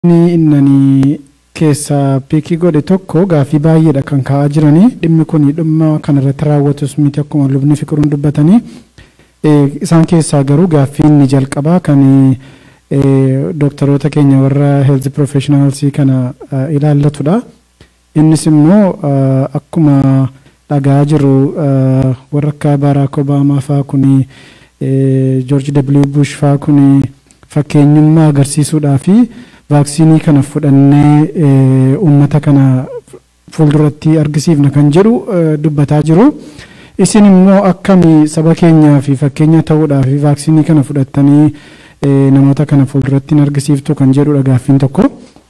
Inni innanii keessaa piikii godhe tokko gaaffii baay'eedha kan ka'aa jiranii dhimmi kun dhimma kanarratti raawwatus miti akkuma lubni fiqiruun dubbatanii isaan keessaa garuu gaaffiin ni jalqabaa kan dooktaroota keenya warra health professionals kana ilaallatudha. Innis immoo akkuma dhagaa jiru warra akka Barack Obaamaa faa kuni George W. Bush faa kuni fakkeenyummaa agarsiisuudhaa fi vaaksiinii kana fudhannee uummata kana fuulduratti argisiifna kan jedhu dubbataa jiru. Isin immoo akkami saba keenyaa fi fakkeenya ta'uudhaa fi vaaksiinii kana fudhattanii namoota kana fuulduratti argisiiftu kan jedhudha gaaffiin tokko.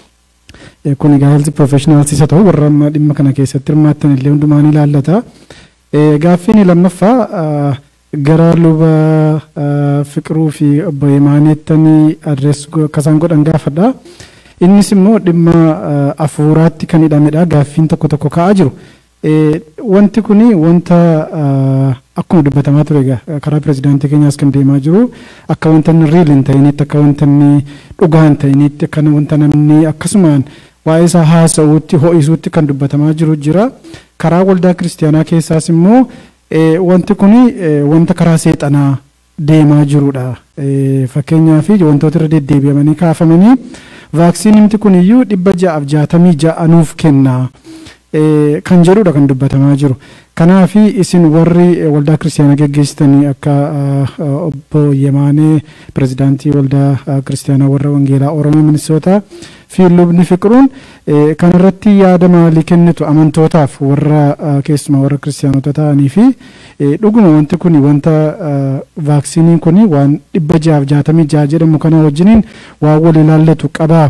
Kun egaa health professionals isa ta'u warra amma dhimma kana keessatti hirmaattan illee hundumaan ilaallata. Gaaffiin lammaffaa gara luba fiqiruu fi obbo Yemaaneettanii adrees akkasaan godhan gaafadha. Innis immoo dhimma afuuraatti kan hidhamedha. Gaaffiin tokko tokko ka'aa jiru. Wanti kun wanta akkuma dubbatamaa ture egaa karaa pirezidaantii keenyaas kan deemaa jiru akka wanta inni riil hin ta'initti akka wanta inni dhugaa hin ta'initti akka wanta namni akkasumaan waa'ee isaa haasa'uutti ho'isuutti kan dubbatamaa jiru jira. Karaa waldaa kiristaanaa keessaas immoo wanti kun wanta karaa seexanaa deemaa jirudha. Fakkeenyaaf wantoota irra deddeebi'amanii kaafamanii vaaksiinimti kun iyyuu dhibba ja'aaf jaatamii ja'a nuuf kennaa. kan jedhudha kan dubbatamaa jiru. Kanaaf isin warri waldaa kiristaanaa geggeessitanii akka obbo Yemaanee pirezidaantii waldaa kiristaanaa warra wangeelaa Oromoo Minisootaa fi lubni fiqiruun kanarratti yaada maalii kennitu amantootaaf warra keessumaa warra kiristaanota ta'anii fi dhuguma wanti kun wanta vaaksiniin kun waan dhibba ja'aaf jaatamii ja'a jedhamu kana wajjiniin waan wal ilaallatu qabaa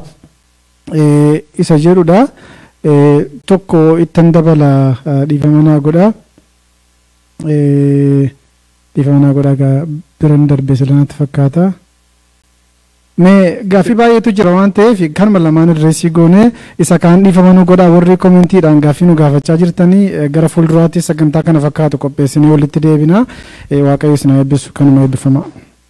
isa jedhudha. tokko ittan dabala dhiifama naa godha dhiifama naa godha biran darbee silanatti fakkaata. Mee gaaffii baay'eetu jira waan ta'eef kanuma lamaan adreesii goonee isa kaan dhiifama nu godha warri koomentiidhaan gaaffii nu gaafachaa jirtanii gara fuulduraatti sagantaa kana fakkaatu qopheessinee walitti deebina waaqayyo isin eebbisu kanuma eebbifama.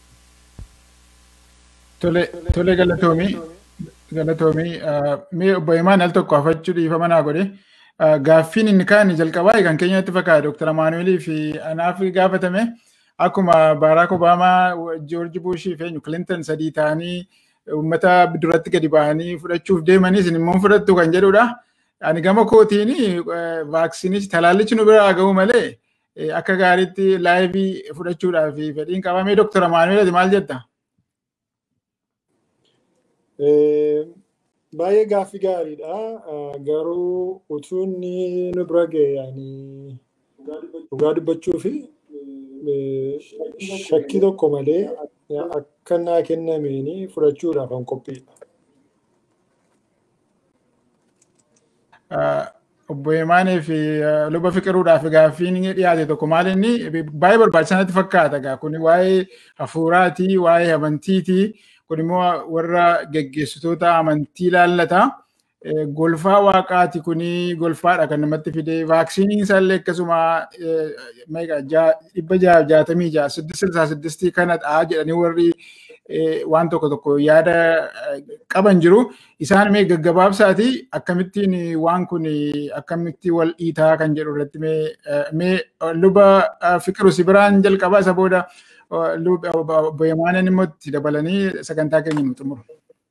Tole tole galatoomii. galatoomii mee obbo Himaan al tokko hafachuu dhiifama naa godhe gaaffiin inni kaan jalqabaa kan keenyatti fakkaata Dr. Amaanuelii fi anaaf gaafatame akkuma Barack Obaamaa, George Bush fi Clinton sadii ta'anii uummata duratti gadi ba'anii fudhachuuf deemanis isin immoo fudhattu kan jedhudha. Ani gama kootiin vaaksinichi talaallichi nu biraa ga'u malee akka gaariitti laayivii fudhachuudhaaf fedhiin qabamee Dr. Amaanuel maal jetta? baay'ee gaaffii gaariidha. Garuu utuu inni nu bira ga'e dhugaa dubbachuu fi shakkii tokko malee akka naa kennameen fudhachuudhaaf kan qophiidha. Obbo Himaanii fi luba fiqiruudhaaf gaaffiin dhiyaate tokko maal inni baay'ee barbaachisanatti fakkaata. Kun waa'ee hafuuraatii, waa'ee amantiitii. kun immoo warra geggeessitoota amantii ilaallata. Golfaa waaqaati kuni golfaadha kan namatti fide. Vaaksiniin isaallee akkasuma dhibba jaha jaatamii jaha siddistii siddistii kanadha jedhanii warri waan tokko tokko yaada qaban jiru. Isaan mee gaggabaabsaati akkamittiin waan kun akkamitti wal dhiitaa kan jedhu irratti mee luba fiqiru si biraan jalqabaa isa booda obbo Yemaanen immoo itti dabalanii sagantaa keenya nu xumuru.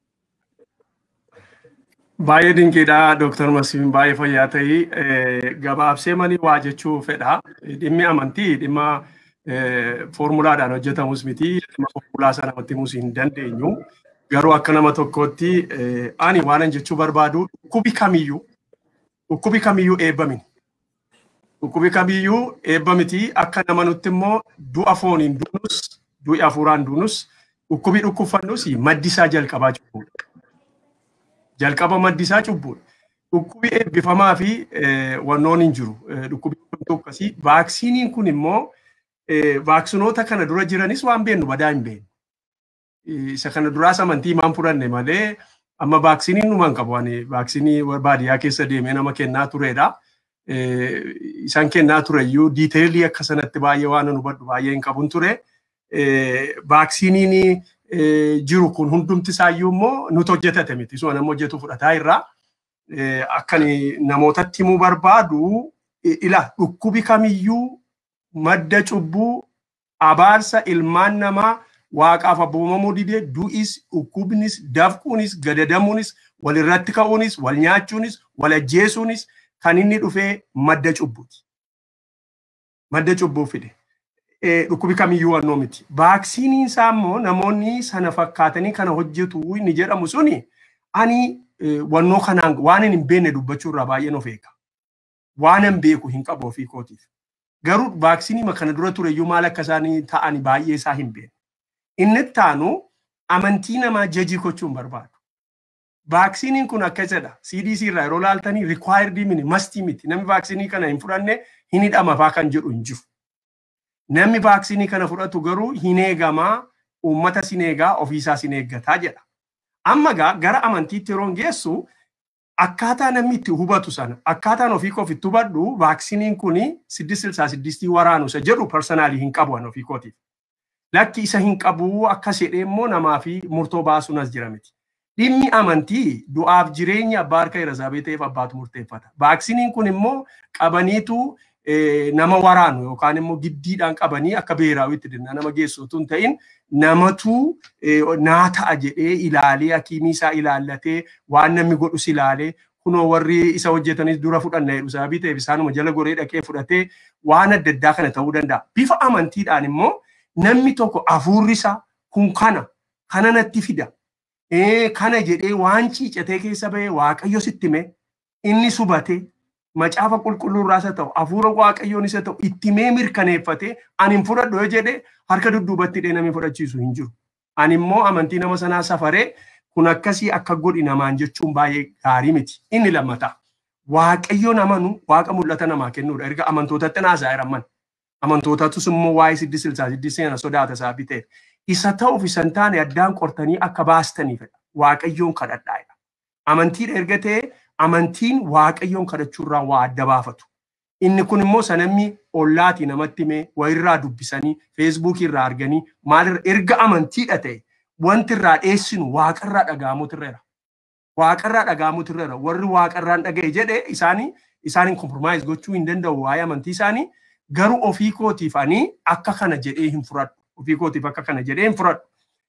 Baay'ee dinqiidha Dooktar Masiin baay'ee fayyaa ta'ii gabaabsee manii waa jechuu fedha. Dhimmi amantii dhimma foormulaadhaan hojjetamus miti dhimma foormulaa sana namatti himuus hin dandeenyu. Garuu akka nama tokkootti ani waanan jechuu barbaadu dhukkubi kamiyyuu dhukkubi kamiyyuu eebbamin. Dhukkubi kamiyyuu eebba miti akka nama nutti immoo du'a fooniin duunus du'i hafuuraan duunus dhukkubi dhukkubfannus maddisaa jalqabaa cubbuudha. Jalqaba maddisaa cubbuudha. Dhukkubi eebbifamaa fi wannoon hin jiru. Dhukkubi akkasii vaaksiniin kun immoo vaaksinoota kana dura jiranis waan beennu badaa hin beeknu. Isa kana duraas amantii maan fudhanne malee amma vaaksiniin numaan qabu. Vaaksinii baadiyyaa keessa deemee nama kennaa turedha. isaan kennaa tureyyuu diiteelii akka sanatti baay'ee waan nu hubadhu baay'ee hin qabun ture. Vaaksiniin jiru kun hundumti isaayyuu immoo nuti hojjetate miti. Isuma nama hojjetu fudhataa irraa. Akkan namootatti himuu barbaadu ila dhukkubi kamiyyuu madda cubbuu abaarsa ilmaan namaa waaqaaf abboomamuu didee du'is dhukkubnis dafquunis gadadamuunis walirratti ka'uunis wal nyaachuunis wal ajjeesuunis kan inni dhufee madda cubbuuti. Madda cubbuu fide. Dhukkubi kamiyyuu wannoo miti. Vaaksiniin isaa immoo namoonni sana fakkaatanii kana hojjetu inni jedhamu suni ani wannoo kanaan waan hin beekne dubbachuu irraa baay'een of eega. Waan hin beeku hin qabu ofii kootiif. Garuu vaaksiniima kana dura tureyyuu maal akka isaanii ta'an baay'ee isaa hin beekne. Inni taanu amantii namaa jajii gochuun barbaadu. Vaaksiniin kun akkasidha. CDC irraa yeroo laaltanii required miti mastii miti. Namni vaaksiniin kana hin fudhanne hin hidhama faa kan jedhu hin jiru. Namni vaaksiniin kana fudhatu garuu hin eegamaa uummata sin eegaa ofiisaa sin eeggataa jedha. Amma gaa gara amantiitti yeroo geessu akkaataa namni itti hubatu sana akkaataan ofii koof itti hubadhu vaaksiniin kun siddis silsaa siddistii waraanu isa jedhu parsanaalii hin qabu an ofii kootiif. Lakki isa hin qabu akkas jedhee immoo namaa fi murtoo baasuun as jira miti. Dhimmi amantii du'aaf jireenya abbaa harka irra ta'eef abbaatu murteeffata. Vaaksiniin kun immoo qabaniitu nama waraanu yookaan immoo giddiidhaan qabanii akka beeraawitti dinna nama geessu otoo hin ta'in namatu naa ta'a jedhee ilaalee hakiimii isaa ilaallatee waan namni godhus ilaalee kunoo warri isa hojjetanis dura fudhanna jedhu sababii ta'eef isaanuma jala goree dhaqee fudhatee waan adda addaa kana ta'uu danda'a. Bifa amantiidhaan immoo namni tokko hafuurri isaa kun kana kana natti fida. Kana jedhee waan ciicatee keessa bahee waaqayyo sitti hime inni subate macaafa qulqulluu irraas haa ta'u hafuura waaqayyoon isa ta'u itti mee mirkaneeffate ani hin fudhadhu yoo jedhe harka dudduubatti dhee namni fudhachiisu hin jiru. Ani immoo amantii nama sanaa safaree kun akkasii akka godhi namaan jechuun baay'ee gaarii miti. Inni lammataa waaqayyoon amanu waaqa mul'ata namaa kennuudha. Erga amantootatti naasaa jiran amantootatus immoo waa'ee siddis silsaa siddis seena sodaata isaa biteef. Isa ta'uuf isa hin taane addaan qortanii akka baastaniifidha. Waaqayyoon kadhadhaa'edha. Amantiidha erga ta'e amantiin waaqayyoon kadhachuurraa waa adda baafatu. Inni kun immoo sanamni ollaatii namatti himee wayirraa dubbisanii feesbuukii irraa arganii maalirra erga amantiidha ta'e wanti irraa dheessinu waaqarraa dhaga'amutu irra Waaqarraa dhaga'amutu irra warri waaqarraan dhaga'e jedhe isaanii isaaniin kompromaayiz gochuu hin danda'u waa'ee amantii isaanii garuu ofii kootiif ani akka kana jedhee hin fudhadhu. Ofii kootiif akka kana jedhee hin fudhadhu.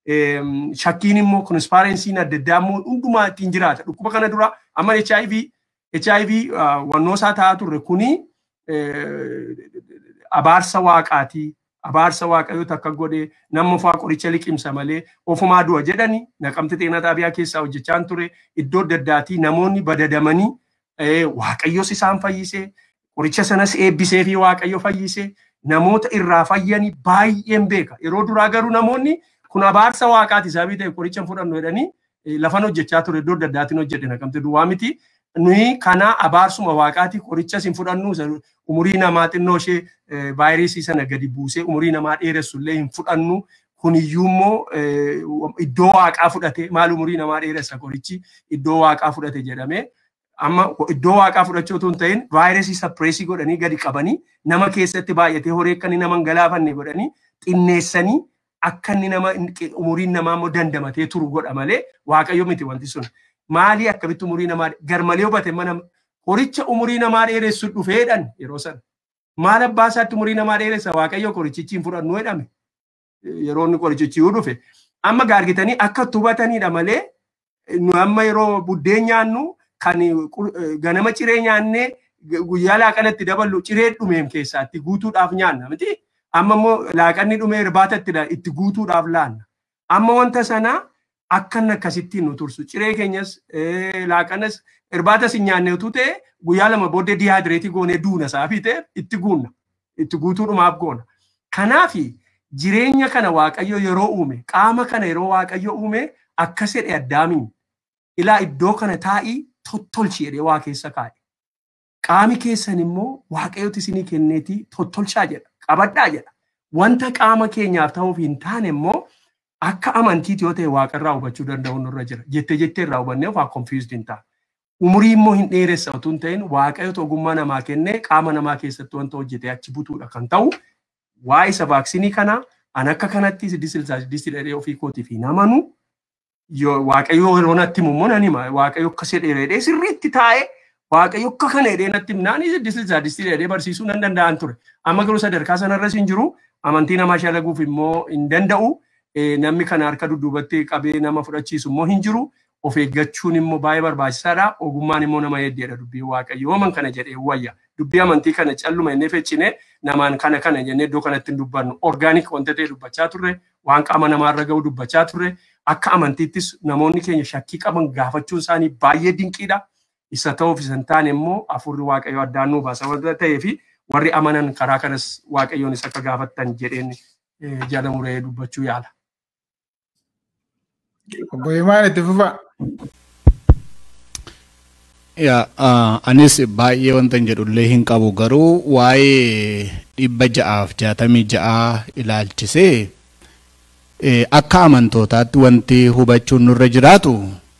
shakkiin immoo konspaarensiin adda addaa immoo hundumaa ittiin jiraata. Dhukkuba kana dura amma HIV HIV wannoo isaa ta'aa turre kuni abaarsa waaqaatii. Abaarsa waaqayyoo takka godhee nama ofaa qoricha liqimsa malee ofumaa du'a jedhani naqamte xeenaa xaabiyaa keessaa hojjechaa ture iddoo adda addaatii namoonni badadamanii waaqayyos isaan fayyisee qoricha sanas eebbisee fi waaqayyo fayyisee namoota irraa fayyanii baay'een beeka. Yeroo duraa garuu namoonni kun abaarsa waaqaati sababii ta'e qoricha fudhannu jedhanii lafan hojjechaa ture iddoo adda addaatiin hojjedhe naqamte duwwaa miti. Nuyi kana abaarsuma waaqaati qorichas hin fudhannu umurii namaa xinnoo ishee vaayirasii sana gadi buusee umurii namaa dheeressu illee hin fudhannu. Kuniyyuu immoo iddoo waaqaa fudhate maal umurii namaa dheeressa qorichi iddoo waaqaa fudhate jedhamee amma iddoo waaqaa fudhachuu otoo hin ta'in vaayirasii sappireesii godhanii gadi qabanii nama keessatti baay'atee horii akka inni nama hin galaafanne godhanii xinneessanii akka inni nama umuriin namaa immoo dandamatee turu godha malee waaqayyo miti wanti sun. Maalii akkamitti umurii namaa garmalee hubate mana horicha umurii namaa dheeressu dhufeedhan yeroo sana. Maal abbaa isaatti umurii namaa dheeressa waaqayyo qorichichi hin fudhannu jedhame. Yeroo inni qorichichi dhufe. Amma gaargitanii akka hubatanidha malee nu amma yeroo buddeen nyaannu kan ganama ciree nyaannee guyyaa laaqanatti daballu ciree dhumeem keessaatti guutuudhaaf nyaanna miti. Amma immoo laaqanni dhumee irbaatatti itti guutuudhaaf laanna. Amma wanta sanaa akkan akkasittiin nu tursu ciree keenyas laaqanas irbaatas hin nyaanne utuu ta'e guyyaa lama booddee dihaayidireetii goonee duuna saafii ta'e itti guunna. Itti guutuudhumaaf goona. Kanaafi jireenya kana waaqayyo yeroo uume qaama kana yeroo waaqayyo uume akkas jedhe addaamiin ilaa iddoo kana taa'ii tottolchi jedhee waa keessa kaa'e. Qaami keessan immoo waaqayyooti isinii kenneetii tottolchaa jedha. Qabadhaa jedha. Wanta qaama keenyaaf ta'uuf hin taane immoo akka amantiiti yoo ta'e waaqarraa hubachuu danda'u nurra jira. Jettee jettee irraa hubannee waa confused hin ta'a. Umurii immoo hin dheeressa otoo hin ta'in waaqayyoota ogummaa namaa kennee qaama namaa keessatti wanta hojjete achi butuudha kan ta'u. Waa isa vaaksinii kana An akka kanatti siddis silsaa siddis hidhee ofii kootiif hin amanu. Waaqayyo yeroo natti immoo nan hima waaqayyo akka sedheeredhee sirriitti taa'ee waaqayyo akka kana hidhee natti himnaan siddis silsaa siddis hidhee barsiisuu nan danda'an ture. Amma garuu sadarkaa sanarras hin jiru. Amantii namaa shalaguuf immoo hin danda'u. Namni kana harka dudduubatti qabee nama fudhachiisu immoo hin jiru. Of eeggachuun immoo baay'ee barbaachisaadha. Ogummaan immoo nama heddeedha dubbii waaqayyo. Yooman kana jedhee wayya. Dubbii amantii kana calluma innee feccine namaan kana kana jennee iddoo kanatti hin dubbannu. Orgaanik wanta ta'e dubbachaa turre, waan qaama namaarra ga'u dubbachaa turre, akka amantiittis namoonni keenya shakkii qaban gaafachuun isaanii baay'ee dinqiidha. Isa ta'uuf isa hin taane immoo afurri waaqayyo addaan nuu baasa wanta ta'eef warri amanan karaa kanas waaqayyoonis akka gaafattan jedheen jala muree dubbachuu yaala. Obbo Himaan itti fufaa. Yaa anis baay'ee wanta hin jedhullee hin qabu garuu waa'ee dhibba ja'aaf jaatamii ja'aa ilaalchisee akka amantootaatti wanti hubachuun nurra jiraatu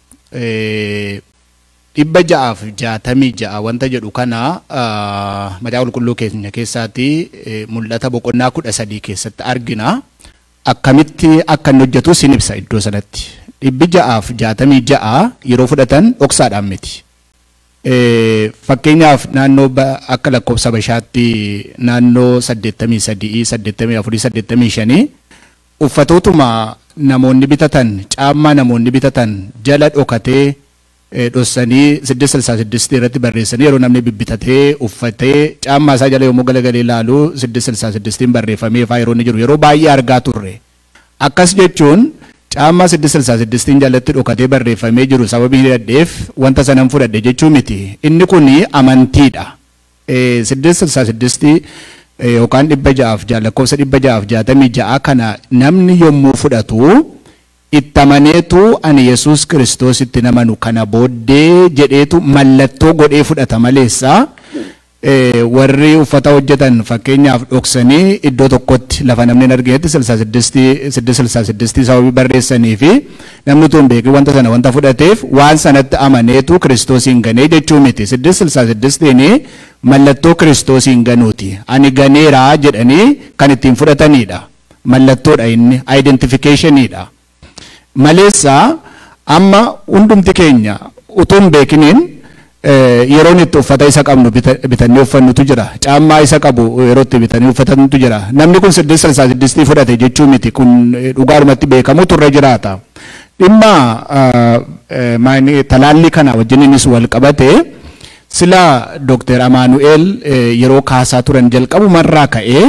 dhibba ja'aaf jaatamii ja'a wanta jedhu kana macaafa qulqulluu keenya keessaatti mul'ata boqonnaa kudha sadii keessatti argina. Akkamitti akka inni hojjetu sin ibsa iddoo sanatti. Dhibbi ja'aaf jaatamii ja'a yeroo fudhatan dhoksaadhaan miti. Fakkeenyaaf naannoo akka lakkoofsa bashaatti naannoo saddeettamii sadii, saddeettamii afurii, saddeettamii shanii uffatootuma namoonni bitatan, caammaa namoonni bitatan jala dhokatee dhossanii siddis silsaa siddistii irratti barreessanii yeroo namni bibbitatee uffatee caammaa isaa jala yommuu galagalee ilaalu siddis silsaa siddistiin barreeffamee faa yeroo inni jiru yeroo baay'ee argaa turre. Akkas jechuun caammaa siddis silsaa siddistiin jalatti dhokatee barreeffamee jiru sababii hidhadheef wanta sanan fudhadhe jechuu miti. Inni kun amantiidha. Siddis silsaa siddistii yookaan dhibba ja'aaf lakkoofsa dhibba ja'aaf jaatamii ja'a kana namni yommuu fudhatu itti amaneetu ani Yesuus Kiristoos itti namanu kana booddee jedheetu mallattoo godhee fudhata maleessa warri uffata hojjetan fakkeenyaaf dhoksanii iddoo tokkotti lafa namni hin arginetti silsaa siddistii siddis silsaa siddistii sababii barreessanii fi namni utuu hin beekin wanta sana wanta fudhateef waan sanatti amaneetu Kiristoosiin ganee jechuu miti siddis silsaa siddistiin mallattoo Kiristoosiin ganuuti ani ganeeraa jedhanii kan ittiin fudhatanidha mallattoodha inni identifikeeshiniidha. maleessa amma hundumti keenya utuu hin beekiniin yeroon itti uffata isa qabnu bitannee uffannutu jira caammaa isa qabu yeroo itti bitannee uffatantu jira namni kun siddis silsaa siddistii fudhate jechuu miti kun dhugaadhumatti beekamu turre jiraata dhimma talaalli kana wajjin innis wal qabate sila dookter amaanu'eel yeroo kaasaa turan jalqabumarraa ka'ee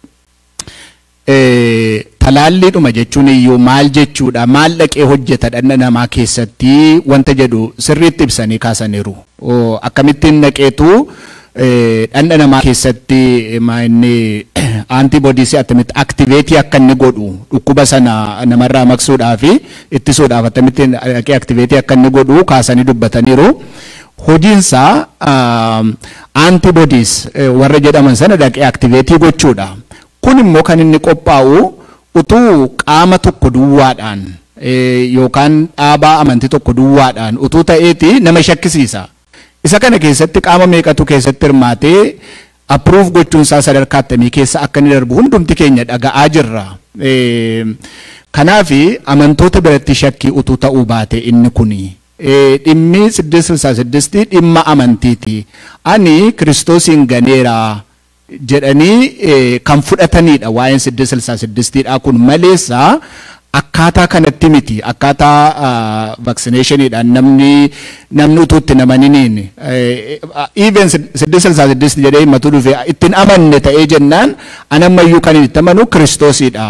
talaalliidhuma jechuun iyyuu maal jechuudha maal dhaqee hojjeta dhala namaa keessatti wanta jedhu sirriitti ibsanii kaasaniiru akkamittiin dhaqeetu dhala namaa keessatti inni aantiboodiisii akkamitti aktiveetii akka inni godhu dhukkuba sana namarraa maqsuudhaa fi ittisuudhaaf akkamittiin dhaqee aktiveetii akka inni godhu kaasanii dubbataniiru. Hojiinsaa aantiboodiis warra jedhaman sana dhaqee aktiveetii gochuudha. Kun immoo kan inni qophaa'u utuu qaama tokko duwwaadhaan yookaan dhaabaa amantii tokko duwwaadhaan utuu ta'eeti nama shakkisiisa. Isa kana keessatti qaama meeqatu keessatti hirmaatee approve gochuunsaa sadarkaa akkamii keessa akka inni darbu hundumti keenya dhaga'aa jirra. Kanaaf amantoota biratti shakkii utuu ta'uu baate inni kuni. Dhimmi siddis silsaa siddistii dhimma amantiiti. Ani kiristoosiin ganeeraa. jedhanii kan fudhatanidha waa'een siddis silsaa siddistiidha kun maleessa akkaataa kanatti miti akkaataa vaccinationiidhaan namni namni utuu itti namaniniin even siddis silsaa siddisti jedhee himmatu dhufe ittiin amanne ta'ee jennaan anammayyuu kan itti amanu kiristoosiidha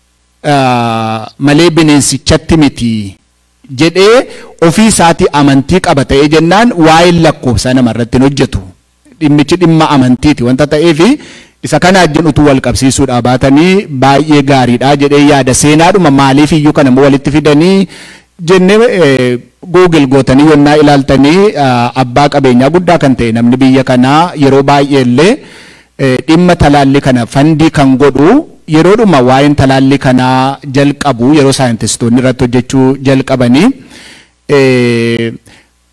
malee bineensichatti miti jedhee ofii isaatii amantii qaba ta'ee jennaan waa'een lakkoofsa namarratti hin hojjetu. dhimmichi dhimma amantiiti wanta ta'eef isa kana wajjin utuu wal qabsiisuudha baatanii baay'ee gaariidha jedhee yaada seenaadhuma maaliif iyyuu kana walitti fidanii jennee Google gootanii yonnaa ilaaltanii abbaa qabeenyaa guddaa kan ta'e namni biyya kanaa yeroo baay'ee illee dhimma talaalli kana fandii kan godhu yeroodhuma waa'een talaalli kanaa jalqabu yeroo saayintistoonni irratti hojjechuu jalqabanii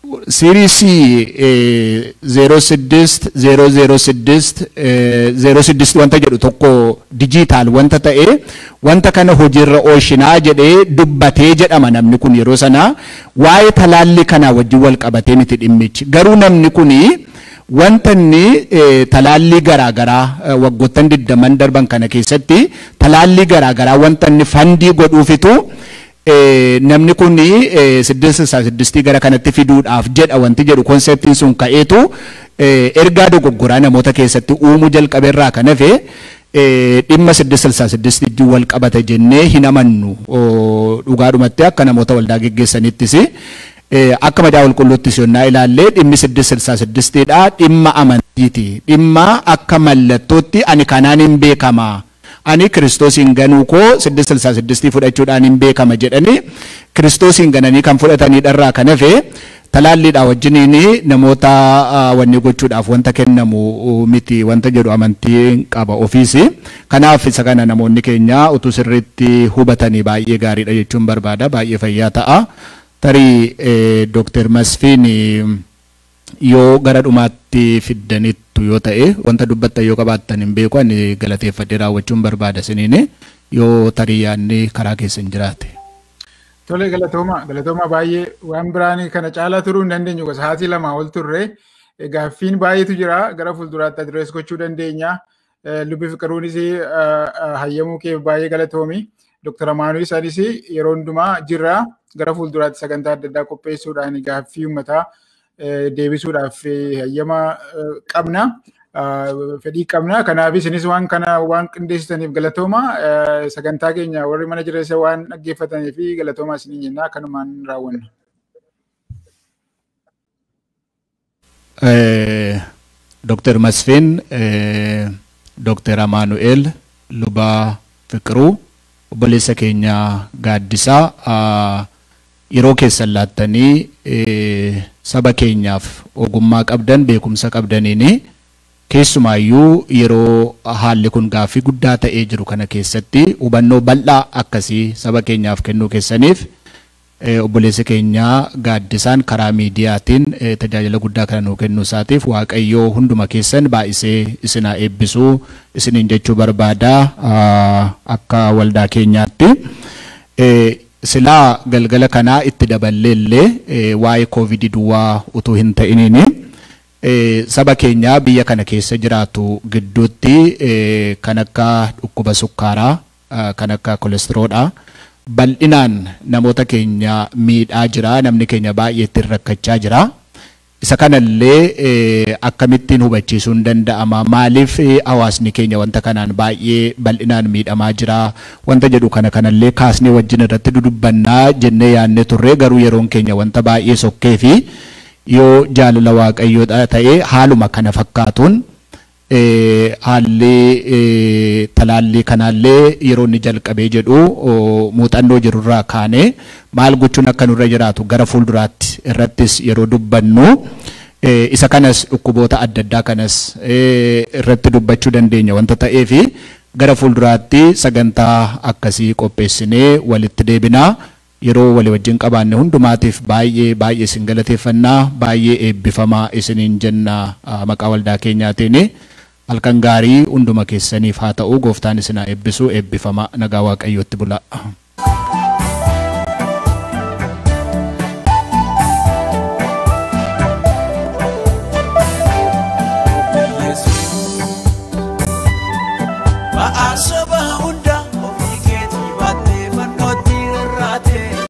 Siiriisii zeeroo siddist zeeroo zeeroo siddist zeeroo siddist wanta jedhu tokko dijiitaal wanta ta'e wanta kana hojiirra oolchinaa jedhee dubbatee jedhama namni kun yeroo sanaa waa'ee talaalli kanaa wajjin wal qabatee miti dhimmichi garuu namni kunii wanta inni talaallii garaagaraa waggoottan digdaman darban kana keessatti talaallii garaagaraa wanta inni fandii godhuufitu namni kun siddista isaa siddistii gara kanatti fiduudhaaf jedha wanti jedhu konseptiin sun ka'eetu ergaa dogoggoraa namoota keessatti uumuu jalqabeerraa kan hafe dhimma siddista isaa siddistii wal qabata jennee hin amannu dhugaadhumatti akka namoota waldaa geggeessanittis akka madaa qulqulluuttis yonnaa ilaallee dhimmi siddista isaa siddistiidha dhimma amantiiti dhimma akka mallattootti ani kanaan hin beekamaa. ani kiristoosiin ganuu koo siddista isaa siddistii fudhachuudhaan hin beekama jedhanii kiristoosiin gananii kan fudhatanii dharraa kan hafe talaalliidha wajjiniin namoota wanni gochuudhaaf wanta kennamu miti wanta jedhu amantii qaba ofiisi. Kanaaf isa kana namoonni keenya utuu sirriitti hubatanii baay'ee gaariidha jechuun barbaada baay'ee fayyaa ta'a. Tarii Dooktar Masfiin yoo gara dhumaatti fiddanitti yoo ta'e wanta dubbattan yoo qabaattan hin beeku ani galateeffadhee raawwachuun barbaada isiniin yoo tarii yaadni karaa keessan jiraate. Tole galatooma galatooma baay'ee waan biraan kana caalaa turuu hin dandeenyu gosa sa'aatii lama ol turre gaaffiin baay'eetu jira gara fuulduraatti adrees gochuu dandeenya. Lubbi fiqiruunis hayyamuu kee baay'ee galatoomi. Dooktar Amaanuu isaanis yeroo hundumaa jirra gara fuulduraatti sagantaa adda addaa qopheessuudhaan gaaffii uummataa deebisuudhaaf hayyama qabna. Fedhii qabna. Kanaaf isinis waan kana waan qindeessitaniif galatooma. Sagantaa keenya warri mana jireessa waan dhaggeeffataniif galatooma isinii jenna kanumaan raawwanna. Dooktar Masfiin, Dooktar Amaanu'eel, Lubaa Fiqiruu, obboleessa keenya gaaddisaa yeroo keessan laattanii saba keenyaaf ogummaa qabdan beekumsa qabdaniini keessumaayyuu yeroo haalli kun gaaffii guddaa ta'ee jiru kana keessatti hubannoo bal'aa akkasii saba keenyaaf kennuu keessaniif obboleessi keenya gaaddisaan karaa miidiyaatiin tajaajila guddaa kana nuu kennuu isaatiif waaqayyoo hunduma keessan baay'isee isinaa eebbisuu isiniin jechuu barbaada akka waldaa keenyaatti. silaa galgala kanaa itti daballee illee waa'ee koovidii duwwaa utuu hin ta'iniin saba keenyaa biyya kana keessa jiraatu gidduutti kan akka dhukkuba sukkaaraa kan akka kolestiroolaa bal'inaan namoota keenya miidhaa jira namni keenya baay'ee ittiin rakkachaa jira. Isa kanallee akkamittiin hubachiisuun danda'ama maaliif hawaasni keenya wanta kanaan baay'ee bal'inaan miidhamaa jira wanta jedhu kana kanallee kaasnee wajjin irratti dudubbannaa jennee yaadne turre garuu yeroon keenya wanta baay'ee sokkee fi yoo jaalala waaqayyoo ta'e haaluma kana fakkaatuun haalli talaallii kanaallee yeroo inni jalqabee jedhu muuxannoo jirurraa kaanee maal gochuun akka nurra jiraatu gara fuulduraatti irrattis yeroo dubbannu isa kanas dhukkuboota adda addaa kanas irratti dubbachuu dandeenya wanta ta'eef gara fuulduraatti sagantaa akkasii qopheessinee walitti deebinaa yeroo walii wajjin qabaanne hundumaatiif baay'ee baay'ee isin galateeffannaa baay'ee eebbifamaa isiniin jenna maqaa waldaa keenyaatiin. halkan gaarii hunduma keessaniif haa ta'u gooftaan isin haa eebbisu eebbifama nagaa waaqayyootti bula.